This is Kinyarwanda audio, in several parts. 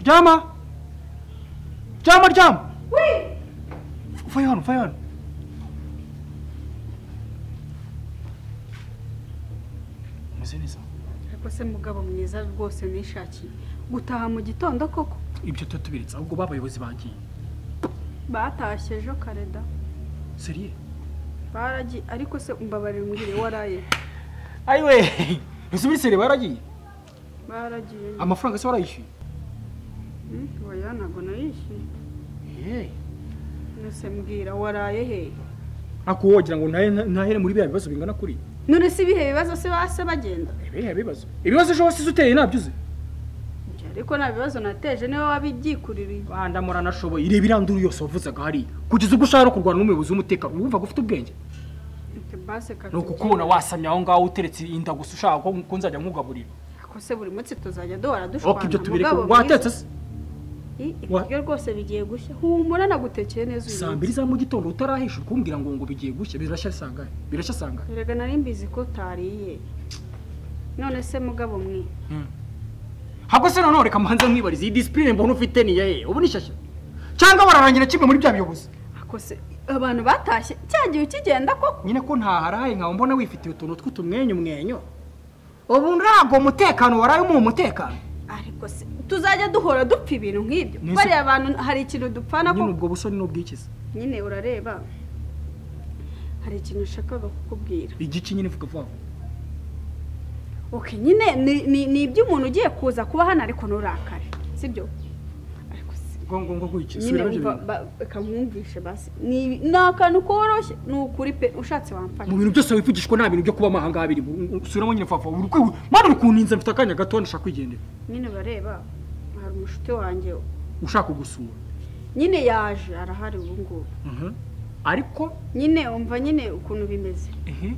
Jama! Jama, Jam! Uy! Fa yun, fa yun. Meze neza? ariko se mugabo mwiza rwose nishakiye gutaha mu gitondo koko Ibyo tutatubiritse ahubwo b'abayobozi bagiye. batashye ejo kareda Seriye? baragiye ariko se umbabarira umbwire waraye Ayiwe! Ntizubiri seriye baragiye? baragiye Amafaranga se warayishyuye? Hmm, oya ntabwo nayishyuye Hey. nose mbwira waraye hehe Ako wogira ngo ntahe ntahere muri biriya bibazo bingana kuri. none si ibihe bibazo se base bagenda Ibihe bibazo. Ibibazo ejo wasize uteye nabyo uzi. Njye ariko nta bibazo nateje niwe wabibyikuririye bandamura nashoboye ireba iranduru yose wavuzaga hariya kugeza ubwo ushaka no kurwana n'umuyobozi w'umutekano wumva ko ufite ubwenge Ati, base ni katubyine. ukukubona wasamye aho ngaho uteretse inda gusa ushaka ko ko nzajya nkugaburira Ariko se buri munsi tuzajya duhora oke ibyo dushwana tubireke mugabo watetse se Ih, ibiryo rwose bigiye gushya humura nagutekeye neza uyu saa munsi. mbiri za mu gitondo utarahisha uri kumbwira ngo ngo bigiye gushya birashya sangahe birashya sangahe erega nari mbizi ko utariye none se mugabo mwe habwo se nanone reka mbanze mwibarize iyi disipurine mbona ufite ni iyahe ubu ni shyashya cyangwa bararangira kimwe muri bya biyobozi ako se abantu batashye cya gihe ukigenda koko nyine ko ntaharaye nkaba mbona wifitiye utuntu tw'utumwenyu mwenyu ubu ntabwo umutekano waraye umuha umutekano ariko se tuzajya duhora dupfa ibintu nk'ibyo Nese- bariya abantu hari ikintu dupfana nyine ko ubwo busoni n'ubwikiza nyine urareba hari ikintu nshakaga kukubwira igice nyine vuga vuba vuba oke nyine ni- ni- ni iby'umuntu ugiye kuza kuba hano ariko nurakare sibyo ariko se ngo ngo gutya nyine subira mu byo umva bintu. ba- reka mwumvishe basi ni ni akantu koroshye ni ukuri pe ushatse wamfasha mu bintu byose wivugishwa nta bintu byo kuba amahanga abiri subiramo nyine fafa uri kwi mana uri kuninza mfite akanya gato ndashaka kwigendera nyine bareba hari umushuti wanjye ushaka kugusura nyine yaje arahari ubu ngubu Mhm. ariko nyine umva nyine ukuntu bimeze ehe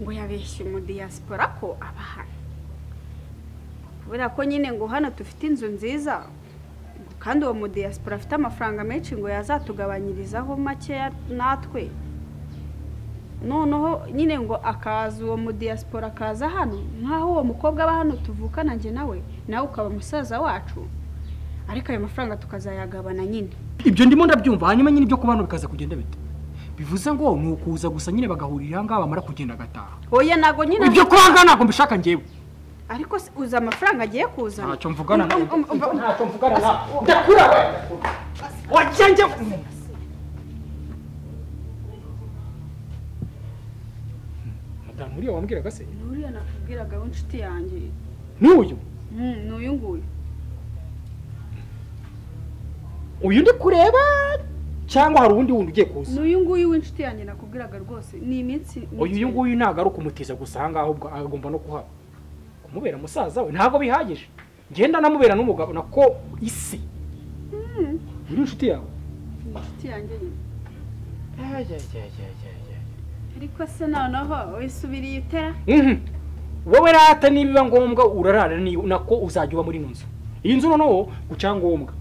ngo yabeshye umudiyasipora ko aba hano kubera ko nyine ngo hano dufite inzu nziza ngo kandi uwo mudiyasipora afite amafaranga menshi ngo yazatugabanyirizaho makeya natwe noneho nyine ngo akaza uwo mudiyasipora akaza hano nk'aho uwo mukobwa aba hano tuvukana njye nawe nawe ukaba musaza wacu ariko ayo mafaranga tukazayagabana nyine ibyo ndimo ndabyumva hanyuma nyine ibyo kuba hano bikaza kugenda bite bivuze ngo ni ukuza gusa nyine bagahurira aha ngaha bamara kugenda agataha oya ntabwo nyine ibyo kuba aha ngaha ntabwo mbishaka ngewe ariko se uzi amafaranga agiye kuzana ntacyo mvugana nawe Um, um, um, um, ntacyo mvugana nawe ndakura we wajya njye madamu uriya wambwiraga se ni uriya nakubwiraga w'inshuti yanjye n'uyu Mm, ni uyu nguyu uyu ndi kureba cyangwa hari uwundi wundi ugiye kuza ni uyu nguyu w'inshuti yanjye nakubwiraga rwose ni iminsi uyu uyu nguyu ntabwo ari ukumutiza gusa aha ngaho ubwo agomba no kuhaba kumubera musaza we ntabwo bihagije ngenda namubera n'umugabo nako isi Mm, uri inshuti yawe ni inshuti yanjye nyine Mhm. ariko se noneho wisubiriye itera wowe rata nibiba ngombwa urarara ni- nako uzajya uba muri ino nzu iyi nzu noneho ku cyangombwa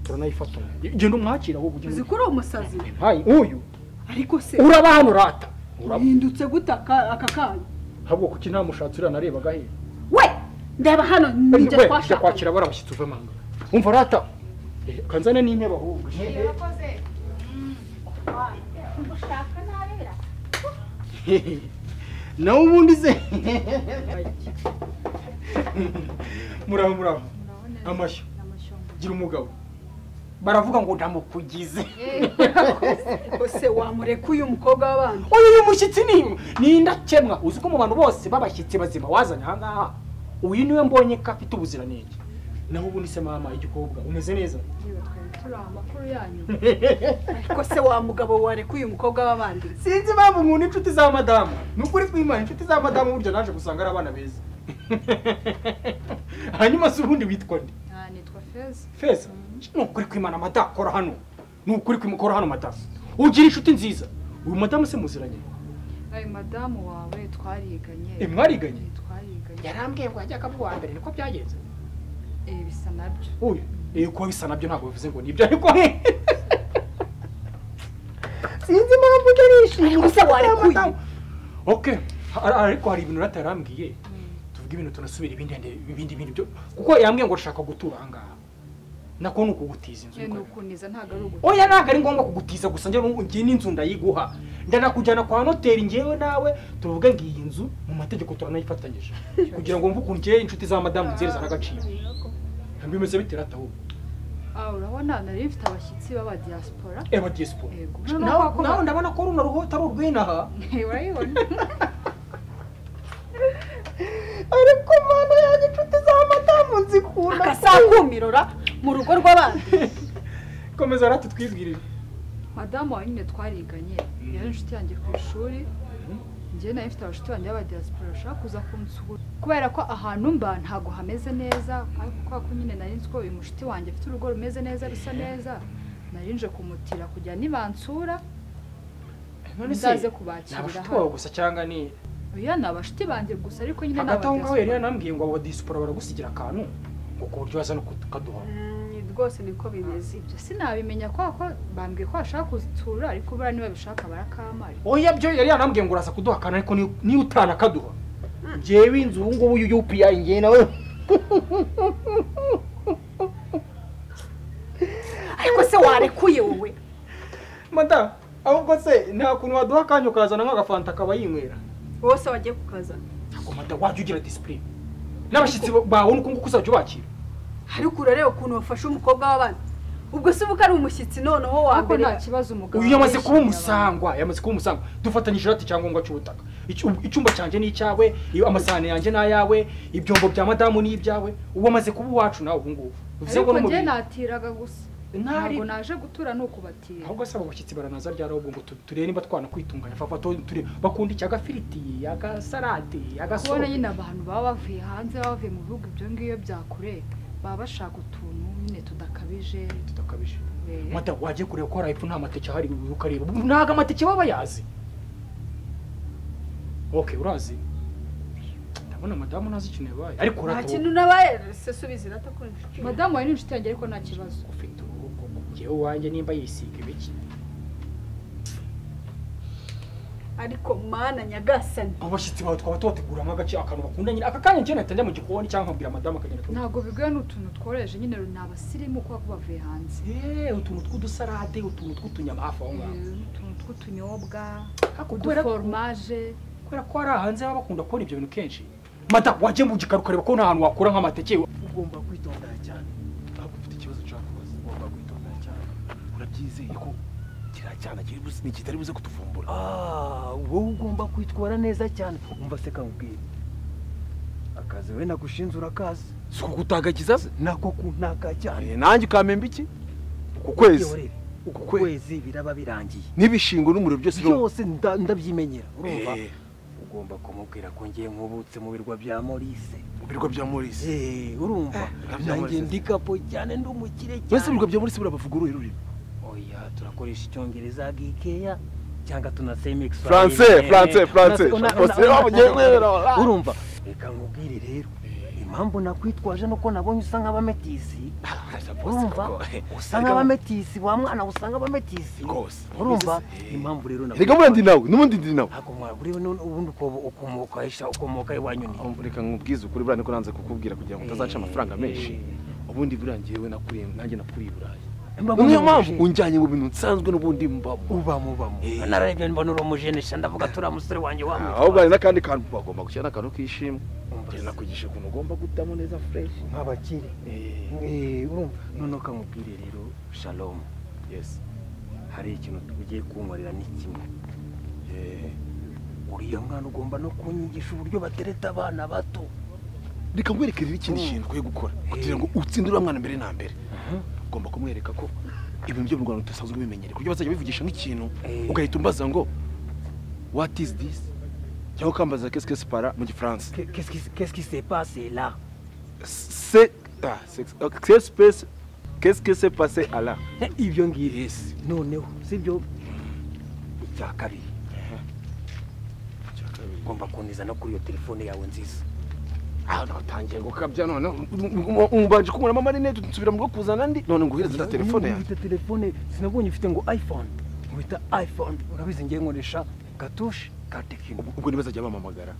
turanayifatanya genda umwakira ahubwo uzi ugenda ko uri umusazi hayi uyu ariko se uraba hano rata uraba uhindutse gute aka aka kanya ahubwo kuki nta mushatsi uriya narebaga he we ndeba hano we nibyo jya twashakanye kwakira barabashyitsi uve amanga umva rata eh, kanzane n'intebe ahubwo nawe ubundi se muraho muraho amashyo gira umugabo baravuga ngo ndamukugize ese wamureka uyu mukobwa w'abandi uyu ni umushyitsi ni ni indakemwa uzi ko mu bantu bose b'abashyitsi bazima wazanye aha ngaha uyu niwe mbonye ko afite ubuziranenge naho ubundi se mama igikobwa umeze neza ariko se wa mugabo wareka uyu mukobwa w'abandi sinzi impamvu nkunda inshuti za madamu ni ukuri twimana inshuti za madamu burya naje gusanga ari abana beza hanyuma se ubundi witwa nde nitwa feza feza ni ukuri kwimana madamu kora hano ni ukuri kwimukora hano madamu ugira inshuti nziza uyu madamu se muziranye ayo madamu wawe twariganye Eh, mwariganye? Eh, twariganye yarambwiye ngo yajyaga bwa mbere niko byagenze Eh, bisa nabyo uyu eh kuba bisa nabyo ntabwo bivuze ngo nibyo ariko he sinzi impamvu utarishimye Ariko se warekuye? ok ha- ariko hari ibintu rata yarambwiye Mm. tuvuge tuvuge ibintu tunasubira ibindi ibindi bintu byo kuko yambwiye ngo urashaka gutura aha ngaha nako ni ukugutiza inzu ye ni uko ari. ukuniza ntabwo ari uguta oya ntabwo ari ngombwa kugutiza gusa njye n'ubu ngiye n'inzu ndayiguha ndanakujyana kwa noteri ngewe nawe tuvuge ngo iyi nzu mu mategeko turanayifatanyije kugira ngo mvuge ukuntu ngewe inshuti za madamu nzerezana agaciro bimeze bitera atahubu aha urabona nari mfite abashyitsi b'abadiyasipora eba diaspora yego nawe nawe ndabona ko runo ruhota ari urw'inaha urayibona ariko mana yanjye inshuti za madamu nzikunda akasakumirora mu rugo rw'abandi komeza rati twibwirire madamu wawe nyine twariganye yari inshuti yanjye ku ishuri njyewe nayo mfite abashuti banjye b'abadiyasipora bashaka kuza kunsura kubera ko ahantu mba ntabwo hameze neza ariko kubera ko nyine nari nzi ko uyu mushuti wanjye afite urugo rumeze neza rusa neza nari nje kumutira kugira nibansura none se nzaze ni kubakira abashuti bawe hano gusa cyangwa ni oya ni abashuti banjye gusa ariko nyine ni hagati aho ngaho yari abadiyasipora yanambwiye ngo aba diaspora baragusigira akantu ngo ku buryo waza no kukaduha Mm, rwose niko bimeze ibyo sinabimenya kubera ko bambwiye ko bashaka kuzitura ariko buriya niba bishaka barakamara oya byo yari yanambwiye ngo uraza kuduha akantu ariko ni- niyo utanakaduha ngewe inzu ubu ngubu y'upi yanjye nawe ariko se warekuye wowe madamu ahubwo se nta kuntu waduha akanya ukazana nk'agafanta akaba yinywera wowe se wagiye kukazana ntabwo madamu wajya ugira disipurine n'abashyitsi bawe ni uko nguko uzajya ubakira ariko urareba ukuntu wafashe umukobwa w'abandi ubwo se uba ari umushyitsi noneho wa ariko mbere nta kibazo umugabo uyu yamaze kuba yishimira abantu. umusangwa yamaze kuba umusangwa dufatanyije irati icyangombwa cy'ubutaka Icyu- icyumba cyanjye ni icyawe iyo- amasahane yanjye ni ayawe ibyombo bya madamu ni ibyawe ubu amaze kuba uwacu nawe ubu ngubu bivuze ngo ariko no mu njye bintu natiraga gusa ntari ntabwo naje gutura ni ukubatira ahubwo se abo bashyitsi baranaza ryari ahubwo ngo tu- turebe niba twanakwitunganya fava turebe bakunda iki agafiriti agasalade kubona agasobe nyine abantu baba bavuye hanze baba bavuye mu bihugu ibyo ngibyo bya kure baba bashaka utuntu nyine tudakabije tutakabije eh, mata wagiye kureba ko hari epfo nta mateke ahari ukareba ubu ntabwo amateke baba yazi ok urazi ndabona madamu ntazi ikintu yabaye ariko nta uratoba kintu nabaye se subiza iratakunje madamu wawe ni inshuti yanjye ariko nta kibazo ufite uruhu koko njyewe uwanjye nimba yisiga ibiki ariko mana nyagasani abo bashyitsi bawe twaba tubateguramo agace akantu bakunda nyine aka kanya njye nahita njya mu gikoni cyangwa nkabwira madamu akagenda akabikora. ntabwo bigoye ni utuntu tworoheje nyine ni abasirimu kuba bavuye hanze Eh, utuntu tw'udusarade utuntu tw'utunyama hafi aho ngaho Eh, utuntu tw'utunyobwa Ariko kubera ko- uduforomaje kubera ko hari hanze baba bakunda kubona ibyo bintu kenshi mata wajya mu gikari ukareba ko nta hantu wakura nk'amateke ugomba kwitonda cyane ntabwo ufite ikibazo ushaka kubaza ugomba kwitonda cyane urabyizeye ko kiriya cyana kiri busi ni kitari buze kutuvumbura ah wowe ugomba kwitwara neza cyane umva se kakubwira akazi wowe nagushinze urakazi si ukutagiza se nako kuntaka cyane Eh, nanjye ukampemba iki uku kwezi Yewe, uku Kwe- kwezi biraba birangiye n'ibishingo n'umuriro byose no- byose nda- ndabyimenyera urumva Eh, ugomba kumubwira ko ngiye nkubutse mu birwa bya morise mu bigo bya morisi Eh, urumva Ah, bya nanjye Maurice. ndikapo cyane ndi umukire mbese cyane ibigo bya morisi burabavuga uruhe rurimi oya turakoresha icyongereza gikeya cyangwa tunaseme Français, français, français. Français, waba ugiye kwera. urumva reka nkubwire rero impamvu nakwitwaje nuko nabonye usa nk'abametisi urumva usa nk'abametisi wa mwana usa nk'abametisi Rwose. urumva Eh. impamvu rero nakwitwaje. reka murandi nawe n'ubundi ndi nawe ntabwo mwaguriwe none ubundi ukobo- ukomoka isha ukomoka iwanyu ni Ahubwo reka nkubwize ukuri buriya niko nanze kukubwira kugira ngo utazaca amafaranga menshi ubundi buriya njyewe nakuriye nanjye nakuriye i burayi niyo mpamvu unjyanye mu bintu nsanzwe n'ubundi mbamo uba mubamo Eh. nararebye mbona uri umujenisha ndavuga turiya musore wanjye wamwitwa ahubwo hari n'akandi kantu bagomba gushyira n'akantu k'ishimwe Umva Njye se. nakugisha ukuntu ugomba gutamo neza fureshi nk'abakire Eh, urumva none ukamubwire rero shalomu yesi hari ikintu tugiye kunkorera ni kimwe Eh, uriya mwana ugomba no kunyigisha uburyo batereta abana bato reka nkwerekerere ikindi Mm. kintu ukwiye gukora Eh. kugira ngo utsindire uriya mwana mbere na mbere ugomba kumwereka ko ibintu byo mu rwanda tudasanzwe bimenyereye ku buryo bazajya bivugisha nk'ikintu Eh. ugahita umbaza ngo what is this cyangwa ukambaza qu'est-ce que c'est par là mu gifaransa Qu'est- qu'est-ce qui- qu'est-ce qui s'est passé là Se- ah, sex- ah, qu'est-ce que c'est- qu'est-ce que c'est passé à là Eh, ibyo ngibyo yes noneho sibyo icya kabiri ugomba kuntiza no kuri iyo telefone yawe nziza aho natangiye gukabya none umubanje kunkuramo amarinete nsubira mu bwo kuzana andi none nguhereze na telefone yanjye Nkubita telefone sinabonye ufite ngo iphone nkubita iphone urabizi ngiye nkoresha gatushe ka tekino ubwo ntibazajya bampamagara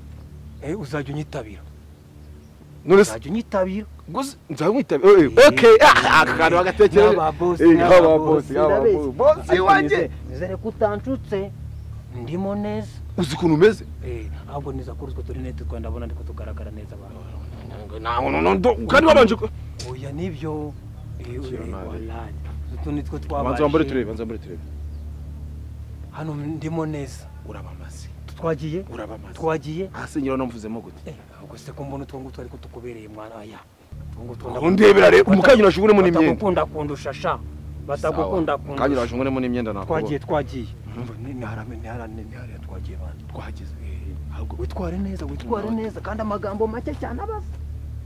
Eh, uzajya unyitabira none se ntabyo nyitabira gusa nzamwitabira eh, eh, okay ah, aka kantu bagatekereza N'aba boss, Eh, n'aba y'aba boss, boss, y'aba ndabizi. boss. Boss Ariko wanjye. nizere- nizere ko utancutse ndimo neza uzi ukuntu umeze ahubwo niza kuri utwo turi neti twenda abona ariko tugaragara neza abantu ntabwo nondo kandi wabanje ko oya nibyo Eh, Kira eh, nabi. wallahi. utu nitwo banza wambare twabashije turebe banza wambare turebe hano ndimo neza urabamaze twagiye urabamaze twagiye hasi nyiraho namvuzemo gute Eh, ubwo se ko mbona utwo ngutwo ariko tukubereye mwana aya Utwo ngutwo ndakunda- undebera rero umukanyira washunguremo n'imyenda batagukunda kundusha sha batagukunda kanyira kundusha washunguremo n'imyenda ntabwo twagiye twagiye ntiharane twagiye bandi twageze ahubwo witware neza witware neza kandi amagambo make cyane abaza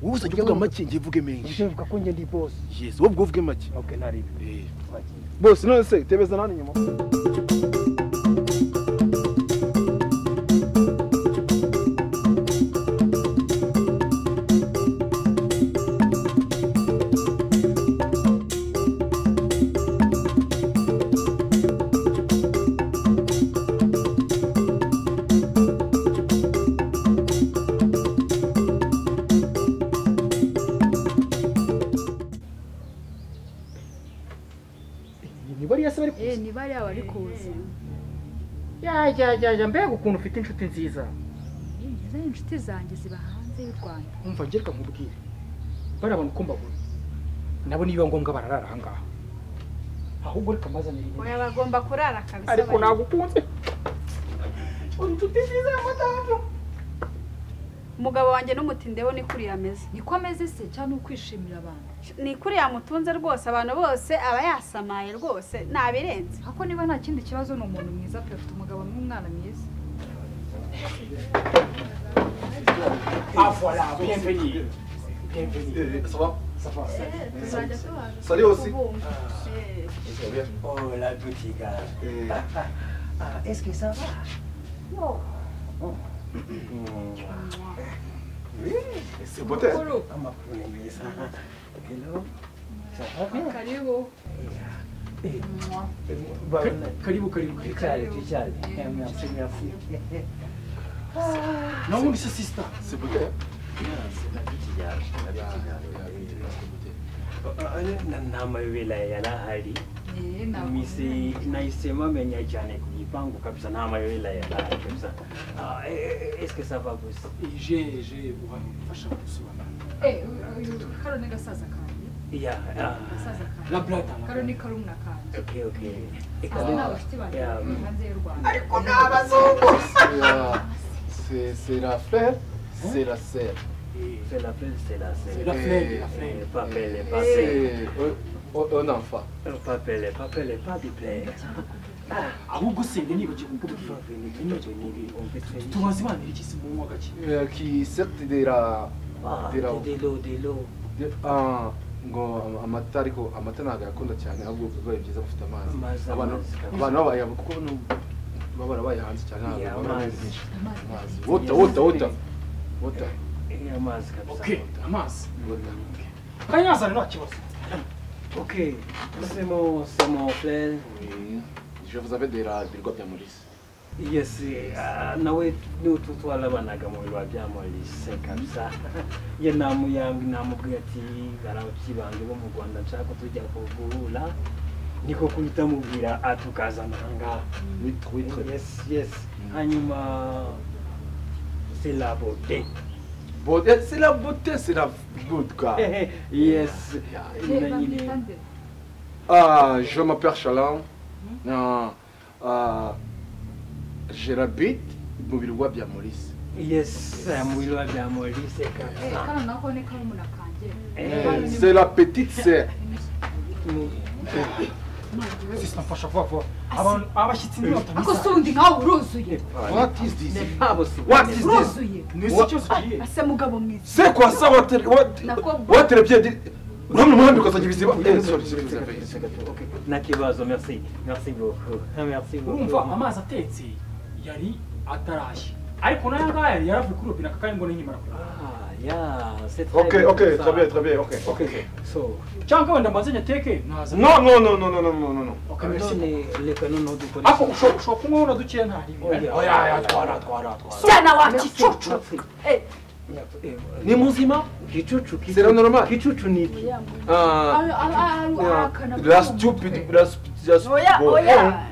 wowe uzajya uvuga make ngiye uvuge menshi uvuga ko njye ndi bosi yes wowe ubwo uvuge make oke ntari ibi Eh, twagiye bose none se tebeza nani nyuma niba ariyo se bari eh kuza ni bariya bari kuza yajyajyaja mbega ukuntu ufite inshuti nziza Eh, yazanye inshuti zanjye ziba hanze y'u rwanda umva ngereka nkubwire bariya bantu uko mbabona nabo nibiba ngombwa bararara aha ngaha ahubwo reka mbazanire intebe. oya bagomba kurara kabisa ariko bari- nagukunze uri inshuti nziza ya madamu umugabo wanjye n'umutindeho ni kuriya ameze niko ameze se cyangwa ukwishimira abantu ni kuriya mutunze rwose abantu bose aba yasamaye rwose nabirenze ako niba nta kindi kibazo ni umuntu mwiza pe afite umugabo n'umwana mwiza avora bienvenue bienvenue tuzajya tubaza Saludos. kubumva. Eh, oh la petite gare ah est-ce que ça va amakuru ni meza hello ça va bien karibu Eh, Mwah. babona karibu karibu karibu Richard, Richard. Eh, Merci, merci. nawe undi se sisita Na- n'amayobera yari ahari Eh, ntabwo misi nahisemo amenya cyane ku gipangu kabisa n'amayobera yari ahari kabisa Ah, eh, eh, eske ça va gusa je je ubafasha gusobanura Eh, uyu karo ni gasaza kanjye ya ah, gasaza kanjye la blata karo ni karumuna kanjye okay okay asa ni abashyitsi banjye Ya, bari mm. hanze y'u rwanda C'est la frère, c'est la sœur. c'est la fleur c'est la C'est la sœur fleur, Eh, la fleur. Eh, papele papele C'est un enfant. papele papele pas de plaire ahubwo sende nibagiye kukubwira tumaze imana iki se munywa gake euh, Qui sert de la. Ah, De la de l'eau, de l'eau. de- ah, ngo amata ariko amata ntabwo ayakunda cyane ahubwo bibaye byiza bafite amazi Amazi, abantu amazi. abantu babayabo kuko bano baba barabaye hanze cyane ntabwo Yeah, baba amazi. benshi amazi amazi wota wota wota wota Eh, amazi kabisa. okay amazi wota kanyazana nta kibazo Ok, c'est mon, c'est mon frère. Oui. je vous avais de la birwa bya morisi Yes, ah, nawe niwe tu twarabanaga mu biro bya Maurice kabisa. Ye namuyambwe namubwiye ati barakibange bo mu Rwanda nshaka ko tujya kuguhura. Niko kuhita mubwira atukazana ahangaha. witwa witwa Yes, yes. Hanyuma c'est la beauté. Bon, eh, c'est la beauté c'est la vodka yes. Eh, Nyina nyine. bamwita nde? ah je m'appelle Chalam ah, ah, je rabite mu birwa bya morisi Yes, mu biro bya Maurice Eh, kabisa. kano nako ni karumuna kanjye Eh, c'est la petite sœur sisita mfasha vuba vuba abantu abashyitsi ako si ntibatumiza undi nkawe uruzuye what is this What What is this? uruzuye ni iki kibazo kigiye asa mugabo mwiza C'est quoi ça, Walter Wat- Nako- Walter Biedi Uramwe muhambi ukazajya ibiziba. Eh, sorry, sorry, sorry. nta kibazo merci merci beaucoup merci urumva beaucoup amazi atetse yari atarashya ariko n'aya ngaya yari yaravuye kuri robine aka kanya ngo n'inkimara kurya ah yeah c'est très Ok, bien, ok, ça. très bien, très bien, ok. ok so cyangwa wenda mbanze nyateke naza Non, non, non, non, non, non, non, non, non. okay merci none reka noneho dukore ako ushobora ushobora kunywaho na dukeya nta ribi Oya, Oya, oya, twara, twara, twara. cyana wa Merci, gicucu merci. Eh, ni muzima Kichuchu, kichuchu. C'est la normale. Kichuchu ni ipi? Ah, la stupid, la stupid, la oya stupid. oya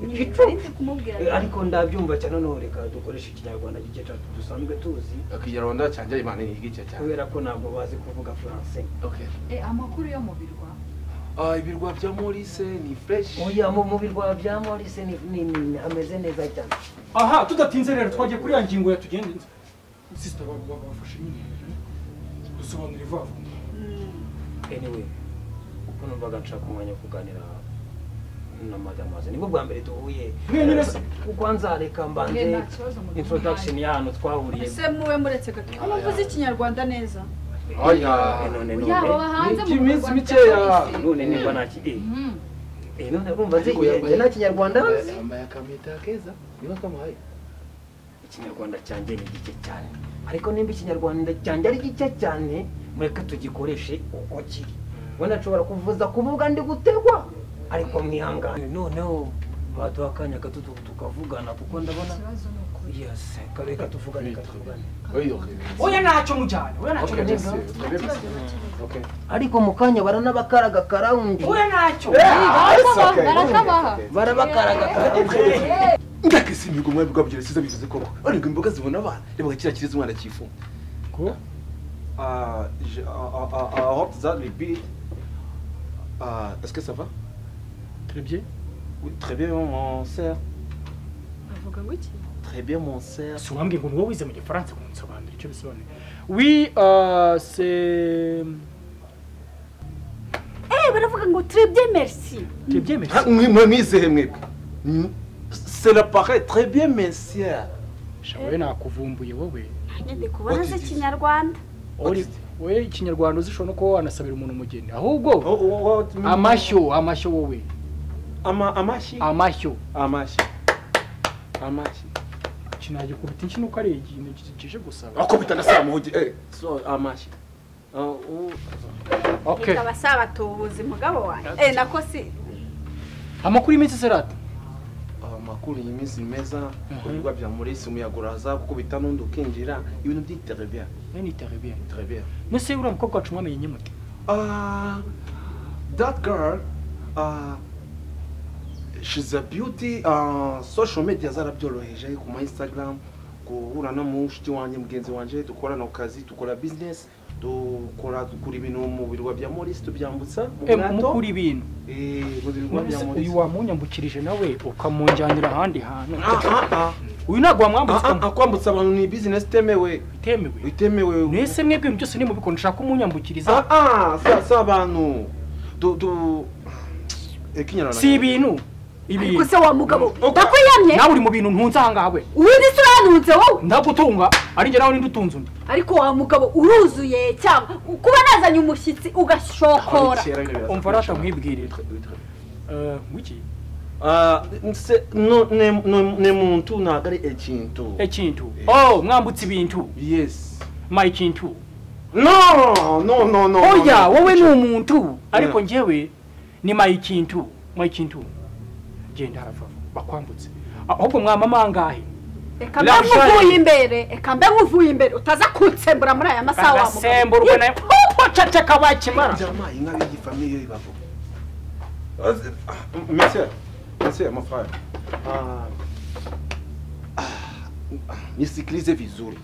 Igicucu. kumubwira Eh, ariko ndabyumva cyane noneho reka dukoreshe ikinyarwanda gike cyacu dusanzwe tuzi Ikinyarwanda cyanjye imana ni igice cyane. kubera ko ntabwo bazi kuvuga faransé Okay. Eh, amakuru yo mu birwa Ah, ibirwa bya Maurice ni fresh. oya mu mu birwa bya morise ni ni ni- hameze neza cyane aha tudatinze rero twagiye kuri ya ngingo yatugenze sisita bafashe nyine dusobanura vuba vuba anyway kuko numvaga nshaka umwanya wo kuganira na madamaze nibwo bwa mbere duhuye Mwenyine se. kuko nzareka mwe mbanze nta kibazo mu introduction ya hano twahuriye ese muwe muretse gato muvuze ikinyarwanda neza Eh, Aya. none yaba none bahanze mu birwa iby'iminsi bya mikeya. Polisi. none niba nta ki- eh, Mhm. eh, none urumva nzi Ariko yambaye- nta kinyarwanda nzi yambaye akamita keza niba kamuhaye ikinyarwanda cyanjye ni gike cyane ariko nimba ikinyarwanda cyanjye ari gike cyane mureke tugikoreshe uko kiri ubona nshobora kuvuza kuvuga ndi gutegwa ariko mwihangane noneho baduha akanya gato tu- tukavugana kuko ndabona ikibazo ni ukuri yesi reka tuvugane reka tuvugane Oya, okay. oya ntacyo mujyane oya ntacyo Okay, let's see. mujyane Okay, let's see. Okay. ariko mu kanya baranabakaraga karawundi oya ntacyo It's okay. barakabaha. barabakaraga karawundi ndakese imihigo mwari bwabyo irasiza bivuze koko ariko imboga zibona abana reba kiriya kirezi umwana cyifuma Ko? Ah, je- ah, ah, ah, ah, hope that will be- Ah, est-ce que ça va turebye Oui, très bien mon sœur bavuga ngo iki très bien mon sœur si wambwiye ngo ni wowe wize mu gifaransa ngo nsobanure icyo bisobanuye wi ah, se eh baravuga ngo turebye merci turebye Ah, merci mwe- mwe mwizehe mwebwe Mm, cela paraît très bien mes sœurs sha wowe nakuvumbuye wowe nyine kubona ze ikinyarwanda Uri- wowe ikinyarwanda uzishobora no kuba wanasabira umuntu umugeni ahubwo Oh, oh, what mean- amashyo amashyo wowe Ama- amashi amashyo amashi amashi kinajya kuruta iki nuko ari ikintu kije gusaba akubita ndasamuhugi eh so amashi Ah, u- okay ikaba sabatubuzi mugabo wanjye eh nako si amakuru y'iminsi serata amakuru iyi minsi ni meza ku bigo bya murisi umuyaga uraza gukubita n'undi ukinjira ibintu by'iterebiya nani tarebye terebiya nese uriya mukobwa wacu mwamenye nyamute that girl uh, she's a beauty uh, social media zarabyoroheje ku ma instagram guhura no mu nshuti wanjye mugenzi wanjye dukorana ku kazi dukora business dukora dukura ibintu mu birwa bya morisi tubyambutsa mu bwato mukura ibintu eh, mu birwa bya Nonese morisi uyu wamunyambukirije nawe ukamunjyanira ahandi hantu Ah, ah, ah. uyu ntabwo wamwambutse Ah, ah, ah, kwambutsa abantu ni business itemewe ukamutemewe itemewe nese mwebwe ibintu byose nimubikora nshaka umunyambukiriza Ah, ah, si- si abantu du du Eh, Kinyarwanda. si ibintu ibintu ariko se wa mugabo Uko- ndakwiyamye nawe uri mu bintu ntunze ahangaha we ubundi se uranuhutse wowe ndagutunga ari njye nawe ninde utunze undi ariko wa mugabo uruzuye cyangwa kuba nazanye umushyitsi ugashokora Kera bino biraza umva rata kurusha. nkwibwirire Eh, wiki Ah, nse- no- ne- no- ne muntu ntabwo ari ekintu ekintu oh mwambutse ibintu yes my kintu no no no no oya no. wowe ni umuntu ariko njyewe ni mayikintu mayikintu genda harava bakwambutse ahubwo mwamama angahe reka mbe nkuvuye imbere reka mbe nkuvuye imbere utaza kunsembura muri aya masaha wa mugabo agasemburwa nawe kuko ceceka bakimara Jamaa inka b'iyi famille yo ibavo monsieur monsieur mon frère Ah, ah, nisikilize vizuri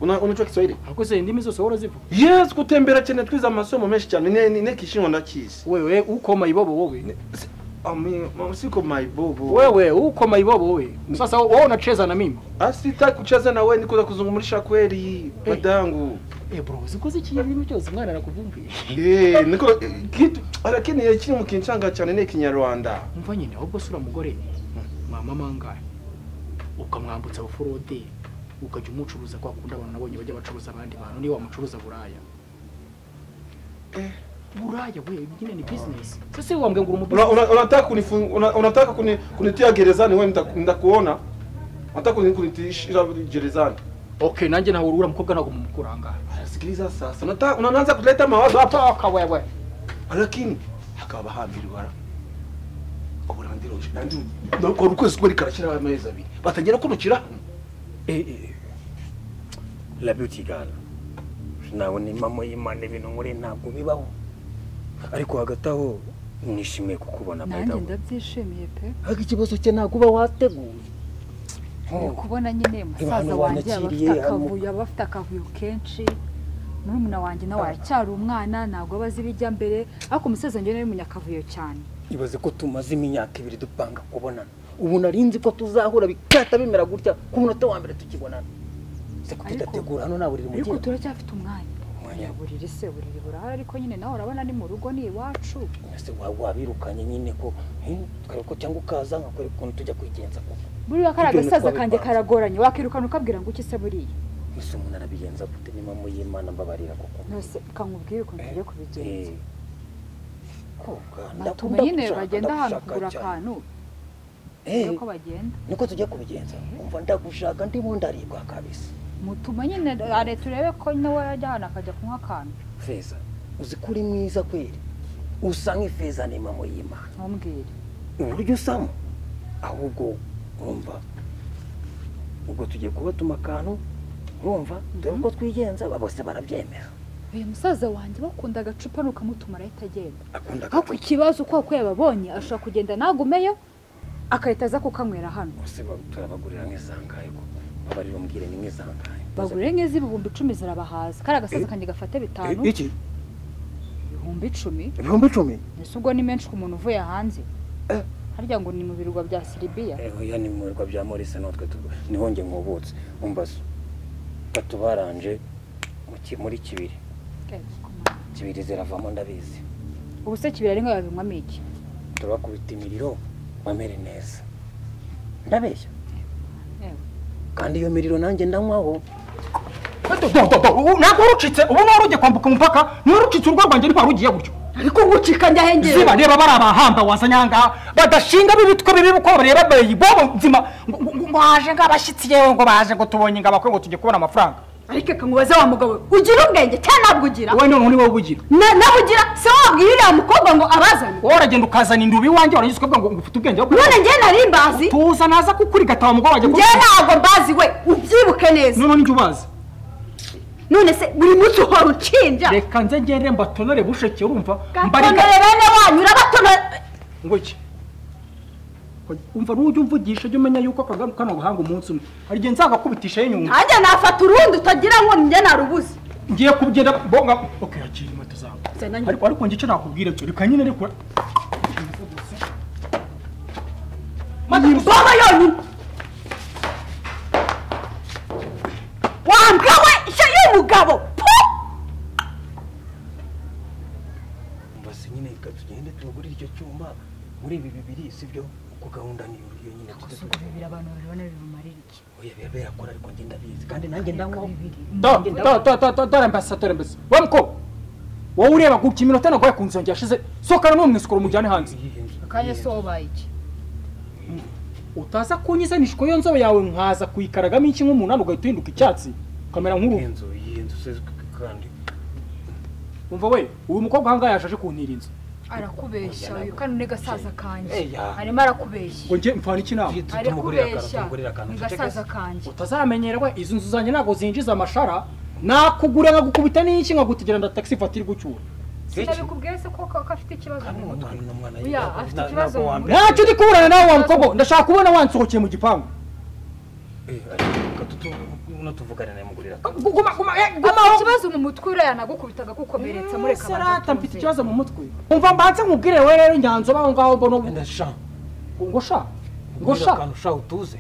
Una- unajua Kiswahili ahubwo se indimi zose wahora zivuga yes kutembera cyane twize amasomo menshi cyane ne ne- ne kishinwa ndakizi wewe ukoma ibobo wowe Ami, siko maibobo. wewe ukoma ibobo wowe sasa wowe unacheza na mimi Asitaki kucheza na wewe, niko za kuzungumlisha kweli Eh. dadangu. eh bro zikoze iki ibintu byose umwana arakuvumbuye Eh, niko kitu lakini eh, kiri mu kinchanga cyane ni kinyarwanda. umva nyine ahubwo sura mugore mwamama angahe ukamwambutsa uforode ukajya umucuruza kwa kundi abantu nabonye bajya bacuruza abandi bantu niba wamucuruza buraya buraya we nyine ni business sese wambwe ngo uri Una- umubusiness una- Unataka kunifu- una- unataka kuni- kunitia gerezani wewe nita- nitakuona. Unataka kuni- kunitishira gerezani. okay nanjye nawe uriya mukobwa ntabwo mumukura angahe Sikiliza sasa. Unataka unaanza kuleta mawazo hapa paka wewe lakini hakabahambirwa uburandiro kandi nakora ukwezi kumwe rikarashyiraho amezi abiri batangira kunukira eh eh la beauty girl nabona impamo y'imana ibintu muri ntabwo bibaho ariko hagati aho nishimiye kukubona nanjye ndabyishimiye pe ariko ikibazo cye ntabwo uba wateguye Uri kubona nyine musaza hano wanjye aba wanyakiriye, afite hano- akavuyo aba afite akavuyo kenshi murumuna wanjye nawe aracyari umwana ntabwo aba azi ibijya mbere ariko umusaza njyewe ni umunyakavuyo cyane ibaze ko tumaze imyaka ibiri dupanga kubonana ubu nari nzi ko tuzahura bigahita bimera gutya ku munota wa mbere tukibonana se ko Ariko- tudategura hano nta buriri mu ariko gihugu turacyafite umwanya Umwanya. buriri se buriri burahari ariko nyine nawe urabona ni mu rugo ni iwacu ese waba wabirukanye nyine ko hmm, tukareba ko cyangwa ukaza nkakwereka ukuntu tujya kwigenza koko buriya kariya Ibyo ni gasaza twabipanze. kanjye karagoranye wakirukana ukabwira ngo iki se buriya ese umuntu arabigenza gute n'impamvu y'imana mbabarira koko nose kamubwire ukuntu tugiye kubigenza Eh. Koga, batuma ndakunda nyine gushaka, bagenda ahantu ndagushaka kugura cyane. akantu Eh, uko bagenda niko tujya kubigenza umva ndagushaka ndimo ndaribwa kabisa mutuma nyine are turebe ko nawe yajya ahantu akajya kunywa akantu feza uzi ko uri mwiza kweri usa nk'ifeza n'impamo y'imana ntumbwire uburyo usamo ahubwo urumva ubwo tugiye kubatuma akantu urumva dore uko twigenza ba- bose barabyemera uyu musaza wanjye bakunda agacupa nukamutumara ahita agenda akunda ariko ikibazo kwa ko yababonye ashobora kugenda nagumeyo agahita aza kukanywera hano bose ba- turabagurira nk'izangaye koko babarira umbwire ni nk'izangaye bagurire nk'iz'ibihumbi icumi zirabahaza kariya gasaza kanjye gafate bitanu iki ibihumbi icumi ibihumbi icumi ese ubwo ni menshi ku muntu uvuye hanze harya ngo ni mu birwa bya siribiya oya ni mu birwa bya morise natwe tu- niho njye nkubutse umbazo batubaranje mu ki- muri kibiri kibiri ziravamo ndabizi ubu se kibira ari nka babinywamo iki turabakubita imiriro bamere neza ndabeshya kandi iyo miriro nanjye ndanywaho ntabwo warucitse ubu niba ugiye kwambuka umupaka niba warucitse urugo rwanjye ntitwari ugiye gutyo ariko ngucika njya hengeri ziba reba bari abahamba wazanye aha ngaha badashinga b'ibitwe bibi uko bareba beyi bobo nzima ngo- ngo ngo baje nk'abashyitsi yewe ngo baje ngo tubonye ngo abakwe ngo tujye kubona amafaranga ariko reka nkubaze wa mugabo we ugira ubwenge cyangwa ntabwo ugira wowe noneho ni wowe ubugira Na- nawe ugira se wabwira uriya mukobwa ngo abazane wowe uragenda ukazana indubi iwanjye warangiza ukavuga ngo ngo ufite ubwenge bwo none njye nari mbazi tuza naza kukurigata wa mugabo wanjye njye ntabwo mbazi we ubyibuke neza noneho njye ubaza none se buri munsi uhora unshinja reka nze ngere mbatonore busheke urumva gatonore bene wanyu urabatonore ngo iki umva n'ujya umvugisha jya umenya yuko akagaruka kano gahanga umunsi umwe hari igihe nzagakubitisha y'inyungu nanjye nafata urundi utagira ngo njye narubuze ngiye kubigenda bonga ok hakiri inkweto zawe Zana njye. ariko ariko njye icyo nakubwira cyo reka nyine ariko iyi mboga yonyine wambwa we ishya y'umugabo pu! mbase nyine reka tugende tubagurire icyo cyuma muri ibi bibiri si byo kuko gahunda ni iyo nyine gusa ubwo bibiri abantu babibona bibumarira iki oya biba birakora ariko njye ndabizi kandi nanjye ndanywaho dore mbasa dore mbasa we mukobwa wowe ureba guca iminota naguhaye ku nzira yashize sokana n'umwisikoro mujyane hanze akanya se wabaye iki utaza kunyisanishwa iyo nzobe yawe nkaza kuyikaragamo iki nk'umunani ugahita uhinduka icyatsi ukamera nk'uruhu iyi nzu iyi nzu se kandi umva we uyu mukobwa ahangaha yaje aje kuntira inzu arakubeshya uyu kano ni gasaza kanjye Eya. arimo arakubeshya ngo njye mfana iki inama tumugurira akantu tumugurira akantu ni ucecekese. gasaza kanjye utazamenyerwa izi nzu zanjye ntabwo zinjiza amashara nakugura nkagukubita n'iki nkagutegera nda taxi ifatira gucyura sinabikubwiye se ko ko afite ikibazo mu mutwe umwana n'umwana Oya, afite ikibazo mu mutwe. ntacyo ndi kuburana nawe wa mukobwa ndashaka kubona wansohokeye mu gipangu tuvugane mugurira guma guma eh, afite gumaho ikibazo mu mutwe uriya nagukubitaga kukomeretsa mureka Ese rata mfite ikibazo mu mutwe umva mbanze nkubwire we rero nyanzo baho ngaho mbona ubu ndasha ngo sha ngo ngusha sha akantu sha utuze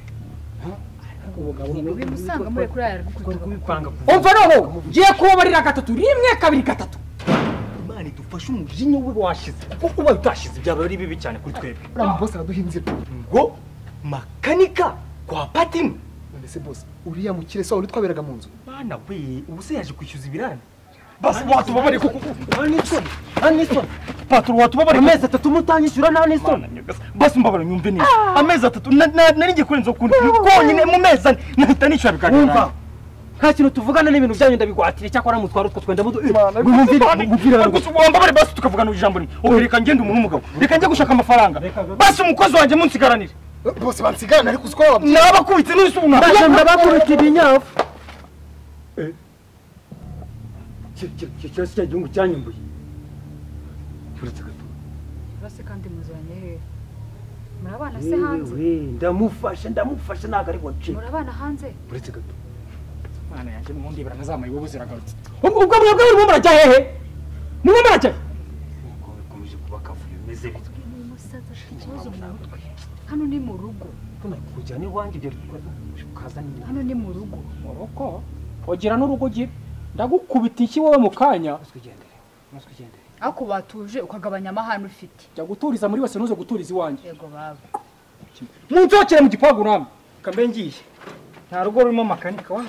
ubi musanga mureka uriya yagukubitaga kubipanga umva noneho ngiye kubabarira gatatu rimwe kabiri gatatu imana idufashe umujinya we washize kuko ubaye utashize byaba ari bibi cyane kuri twebwe uriya bose araduha inzira ngo makanika kwa patino none se bose uriya mukire se wari twaberaga mu nzu mwana we ubu se yaje kwishyuza ibirane basi watubabare kuko anisoni anisoni paturo watubabare amezi atatu mutanyishyura nta n'isoni basi mbabare nyumve neza amezi atatu na- na- nari ngiye kurenza ukuntu konyine mu mezi ane nahita nishyura biganiro wumva nta kintu tuvugana n'ibintu byanyu ndabigwatira cyakora mutwara utwo twenda mudu wambabare basi tukavugana ijambo rimwe ubu reka ngende umuntu w'umugabo reka njye gushaka amafaranga basi umukozi wanjye munsigaranire Eh, bose bansigarana ariko uzi ko wababwiye nabakubitse n'ubu ntabwo ndabakubita ibinyafu icyo kibazo cya gihugu cyanyumbuye uretse gato urase kandi muzanye hehe muri abana se hanze yewe ndamufasha ndamufasha ntabwo ari wace muri abana hanze uretse gato Mana yanjye n'ubundi baranazamuye bo ziragarutse ubwo mwebwe murimo murajya hehe murimo murajya he? nk'uko bikomeje kuba akavuyo bimeze bityo ni umusaza afite ikibazo mu mutwe hano ni mu rugo mbona kujyana iwanjye ibyo ukaza niba hano ni mu rugo mu rugo ugira n'urugo ugira ndagukubita iki wowe mu kanya umaze kugendera umaze kugendera ariko batuje ukagabanya amahane ufite jya guturiza muri wese ntuze guturiza iwanjye yego baba munzokere mu gipangu namwe kambe ngiye nta rugo rurimo makanika wa